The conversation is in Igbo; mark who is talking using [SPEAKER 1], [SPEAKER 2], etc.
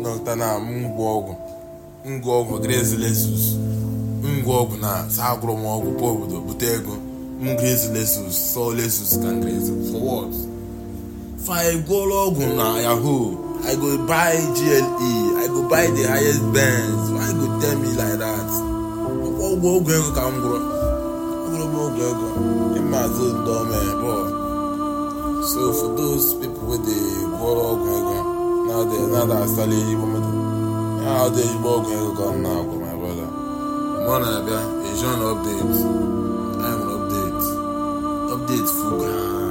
[SPEAKER 1] nọkịta na ngwa ọgwụ ngwa ọgwụ grezi lesus ngwa ọgwụ na sagụrụ m ọgwụ pụọ obodo bute ego m grezi lesus sọ lesus ka grezi for what fa egwuola ọgwụ na yahoo i go buy gle i go buy the highest benz why you go tell me like that ọgwụ ọgwụ ego ka m gwụrụ ọgwụrụ m ọgwụ ego ịmazụ ndọme bọl so for those people wey dey gwọrọ ọgwụ ego now they now they asali igbo moto how dey igbo ọgwụ ego ka m na-agwụ my brother mụ na-abịa ejon update i nwere update update full